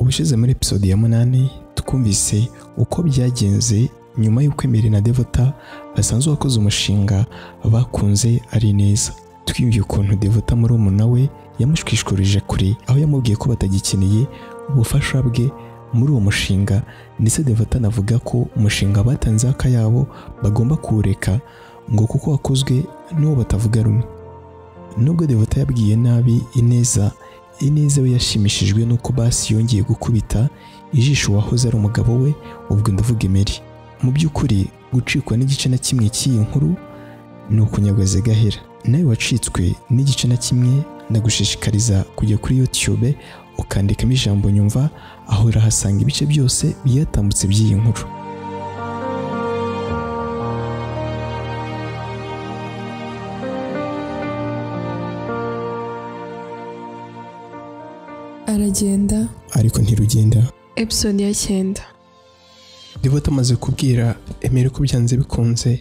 ubushize muri episode ya munani twumvise uko byagenze nyuma y'uko Emery na Devota basanzwe bakoze umushinga bakunze ari neza twiyumviye ukuntu Devota muri umuna we yamushwishkurije kure aho yamubwiye ko batagikeneye ubufasha bwe muri uwo mushinga ndetse Devota anavuga ko umushinga batanze akayabo bagomba kuwureka ngo kuko wakozwe n'uwo batavuga rumwe nubwo Devota yabwiye nabi ineza ineza we yashimishijwe n'uko basi yongeye gukubita ijisho wahoze ari umugabo we ubwo ndavuga Emery mu by'ukuri gucikwa n'igice na kimwe cy'iyi nkuru ni ukunyagaza gahera nawe wacitswe n'igice na kimwe ndagushishikariza kujya kuri youtube ukandikamo ijambo nyumva aho urahasanga ibice byose byatambutse by'iyi nkuru aragenda ariko ntirugenda episode ya cyenda Devota amaze kubwira Emery ko byanze bikunze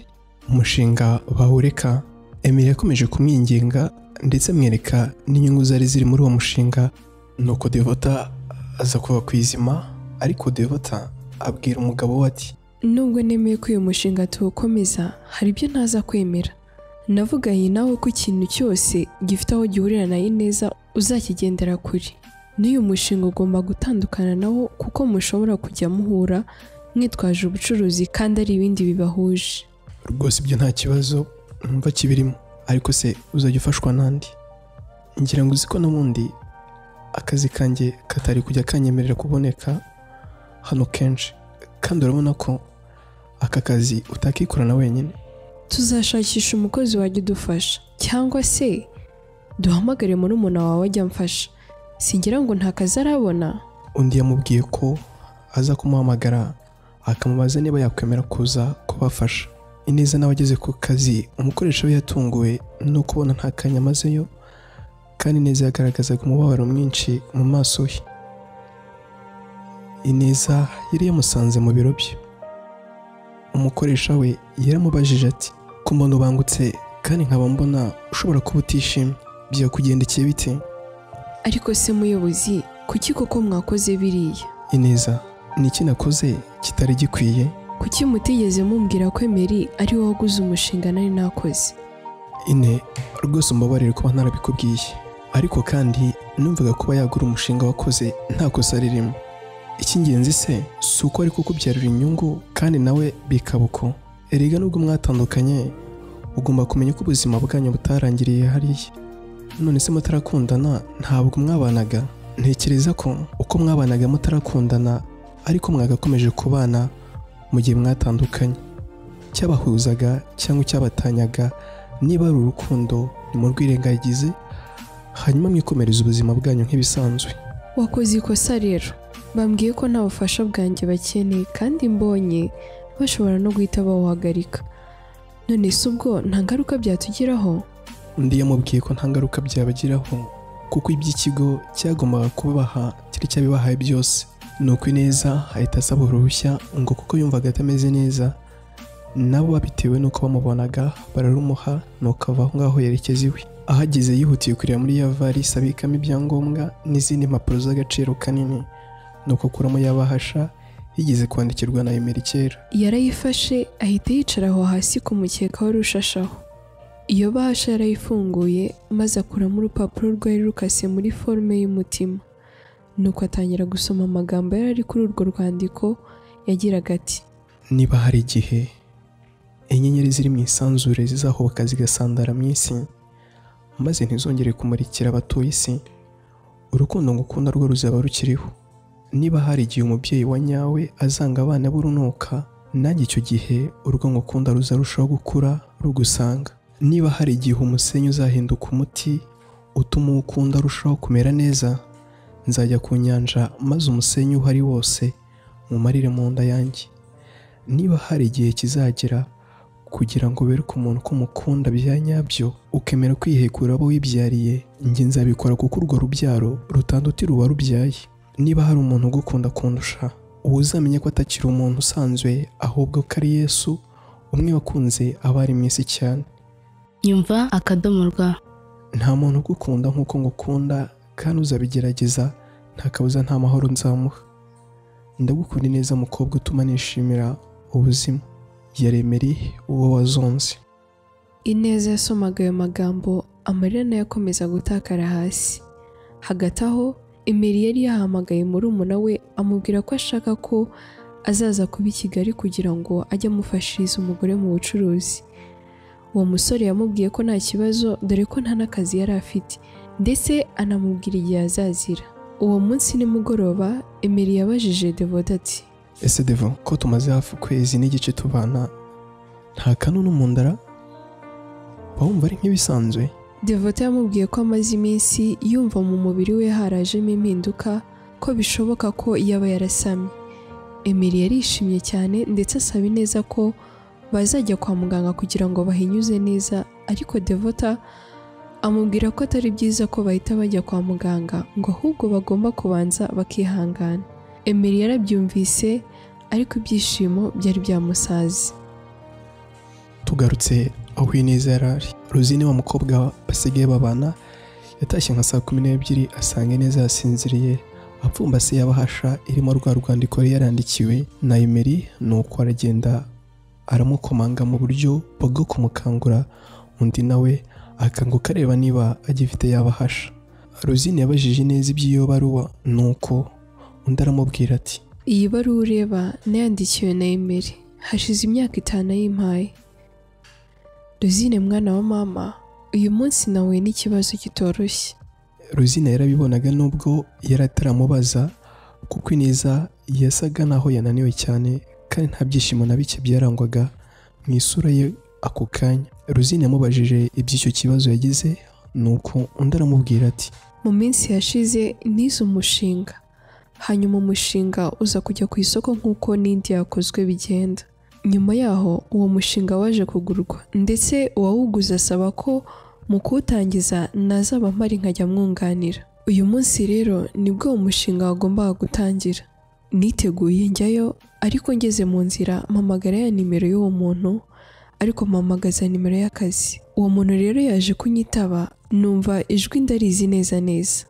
umushinga bawureka Emery yakomeje kumwinginga ndetse amwereka n'inyungu zari ziri muri uwo mushinga nuko Devota aza kuva ku izima ariko Devota abwira umugabo we ati nubwo nemeye ko uyu mushinga tuwukomeza hari ibyo ntaza kwemera navuganye nawe ko ikintu cyose gifite aho gihurira na ineza uzakigendera kure n'uyu mushinga ugomba gutandukana nawo kuko mushobora kujya muhura mwitwaje ubucuruzi kandi ari ibindi bibahuje rwose ibyo nta kibazo numva kibirimo ariko se uzajya ufashwa n'andi ngira ngo uzi ko n'ubundi akazi kanjye katari kujya kanyemerera kuboneka hano kenshi kandi urabona ko aka kazi utakikorana wenyine tuzashakisha umukozi wajya udufasha cyangwa se duhamagare muri umuntu wawe ajya amfasha singira ngo nta kazi arabona undi yamubwiye ko aza kumuhamagara akamubaza niba yakwemera kuza kubafasha ineza nawe ageze ku kazi umukoresha we yatunguwe no kubona nta kanya amazeyo kandi ineza yagaragazaga umubabaro mwinshi mu maso he ineza yari yamusanze mu biro bye umukoresha we yaramubajije ati ko mbona ubangutse kandi nkaba mbona ushobora kuba utishimye byakugendekeye bite ariko se muyobozi kuki koko mwakoze biriya ineza ni iki nakoze kitari gikwiye kuki mutigeze mumbwira ko emeri ari wowe waguze umushinga nari nakoze ine rwose umbabarire kuba ntarabikubwiye ariko kandi numvaga kuba yagura umushinga wakoze nta kosa ririmo icy'ingenzi se si uko ari kukubyarira inyungu kandi nawe bikaba uko erega nubwo mwatandukanye ugomba kumenya ko ubuzima bwanyu butarangiriye hariya none se mutarakundana ntabwo mwabanaga ntekereza ko uko mwabanaga mutarakundana ariko mwagakomeje kubana mu gihe mwatandukanye icyabahuzaga cyangwa icyabatanyaga niba ari urukundo nimurwirengagize hanyuma mwikomereza ubuzima bwanyu nk'ibisanzwe wakoze ikosa rero bambwiye ko nta bufasha bwanjye bakeneye kandi mbonye bashobora no guhita bawuhagarika none se ubwo nta ngaruka byatugiraho undi yamubwiye ko nta ngaruka byabagiraho kuko iby'ikigo cyagombaga kubaha cyari cyabibahaye byose nuko ineza ahita asaba uruhushya ngo kuko yumvaga atameze neza nabo babitewe n'uko bamubonaga bararumuha nuko ava aho ngaho yerekeza iwe ahageze yihutiye kureba muri ya varisi abikamo ibyangombwa n'izindi mpapuro z'agaciro kanini nuko akuramo yabahasha yigeze kwandikirwa na Emery kera yarayifashe ahita yicara aho hasi ku mukeka wari ushashaho iyo bahasha yarayifunguye maze akuramo urupapuro rwari rukase muri forume y'umutima nuko atangira gusoma amagambo yari ari kuri urwo rwandiko yagiraga ati niba hari igihe inyenyeri ziri mu isanzure zizahoboka zigasandara mu isi maze ntizongere kumurikira abatuye isi urukundo ngukunda rwo ruzaba rukiriho niba hari igihe umubyeyi wa nyawe azanga abana b'urunuka nanjye icyo gihe urwo ngukunda ruzarushaho gukura rugusanga niba hari igihe umusenyi uzahinduka umuti utuma uwo ukunda arushaho kumera neza nzajya ku nyanja maze umusenyi uhari wose mumarire mu nda yanjye niba hari igihe kizagera kugira ngo wereke umuntu ko umukunda bya nyabyo ukemera kwihekura abo wibyariye njye nzabikora kuko urwo rubyaro rutandutira uwarubyaye niba hari umuntu ugukunda kundusha uba uzamenya ko atakiri umuntu usanzwe ahubwo ko ari yesu umwe wakunze abari mu isi cyane nyumva akadomo rwa nta muntu ugukunda nk'uko ngukunda kandi uzabigerageza nta kabuza nta mahoro nzamuha ndagukunda neza mukobwa utuma nishimira ubuzima yaremeri uwo wazonze ineza yasomaga ayo magambo amarira nayo akomeza gutakara hasi hagati aho imeri yari yahamagaye murumuna we amubwira ko ashaka ko azaza kuba i kigali kugira ngo ajye amufashiriza umugore mu bucuruzi uwo musore yamubwiye ko nta kibazo dore ko nta n'akazi yari afite ndetse anamubwira igihe azazira uwo munsi nimugoroba emeri yabajije devoda ati ese deva ko tumaze hafi ukwezi n'igice tubana nta kanunu mu ndara wumva ari nk'ibisanzwe devota yamubwiye ko amaze iminsi yumva mu mubiri we harajemo impinduka ko bishoboka ko yaba yarasamye emeli yarishimye cyane ndetse asaba neza ko bazajya kwa muganga kugira ngo bahinyuze neza ariko devota amubwira ko atari byiza ko bahita bajya kwa muganga ngo ahubwo bagomba kubanza bakihangana emeli yarabyumvise ariko ibyishimo byari byamusaze tugarutse aho ineza yari ari ruzine wa mukobwa basigaye babana yatashye nka saa kumi n'ebyiri asanga ineza yasinziriye apfumbase yabahasha irimo rwa rwandiko yari yarandikiwe na emeri nuko aragenda aramukomanga mu buryo bwo kumukangura undi nawe akanguka areba niba agifite yabahasha ruzine yabajije ineza iby'iyo baruwa nuko undi aramubwira ati iyi baruwa ureba nayandikiwe na emeri hashize imyaka itanu ayimpaye ruzine mwana wa mama uyu munsi nahuye n'ikibazo kitoroshye ruzina yarabibonaga nubwo yari ataramubaza kuko ineza yasaga naho yananiwe cyane kandi nta byishimo na bike byarangwaga mu isura ye ako kanya ruzina yamubajije iby'icyo kibazo yagize nuko undi aramubwira ati mu minsi yashize nize umushinga hanyuma umushinga uza kujya ku isoko nk'uko n'indi yakozwe bigenda nyuma yaho uwo mushinga waje kugurwa ndetse uwawuguze asaba ko mu kuwutangiza nazaba mpari nkajya mwunganira uyu munsi rero nibwo uwo mushinga wagombaga gutangira niteguye njyayo ariko ngeze mu nzira mpamagara ya nimero y'uwo muntu ariko mpamagaza nimero y'akazi uwo muntu rero yaje kunyitaba numva ijwi ndarizi neza neza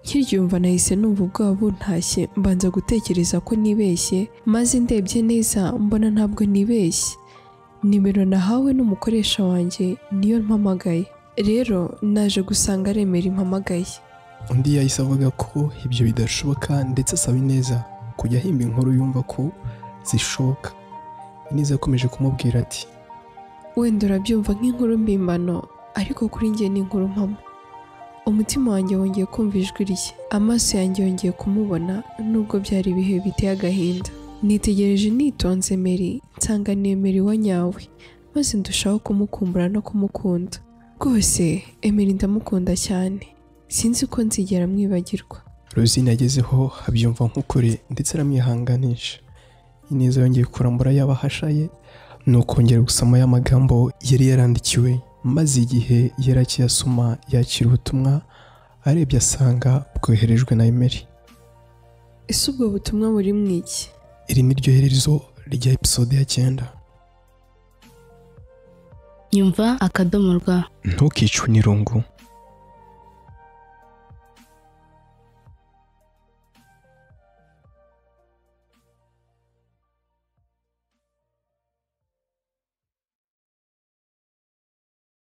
nkiryumva nahise numva ubwoba buntashye mbanza gutekereza ko nibeshye maze ndebye neza mbona ntabwo nibeshye nimero nahawe n'umukoresha wanjye niyo mpamagaye rero naje gusanga remera impamagaye undi yahise avuga ko ibyo bidashoboka ndetse asaba ineza kujya ahimba inkuru yumva ko zishoboka ineza yakomeje kumubwira ati wenda urabyumva nk'inkuru mbimbano ariko kuri njye ni inkuru mpamo umutima wanjye wongeye kumva ijwi rye amaso yanjye yongeye kumubona nubwo byari ibihe biteye agahinda nitegereje nitonze meri nsanga ni emeri wa nyawe maze ndushaho kumukumbura no kumukunda rwose emeri ndamukunda cyane sinzi ko nzigera mwibagirwa rosine yagezeho abyumva nk'ukuri ndetse aramwihanganisha ineza yongeye kurambura y'abahasha ye ni ukongera gusoma ya magambo yari yarandikiwe maze igihe yari akiyasoma yakira ubutumwa arebye asanga bwoherejwe na emeri ese ubwo butumwa buri mu iki iri ni ryo herezo rya episode ya cyenda nyumva akadomo rwa ntukicwe n'irungu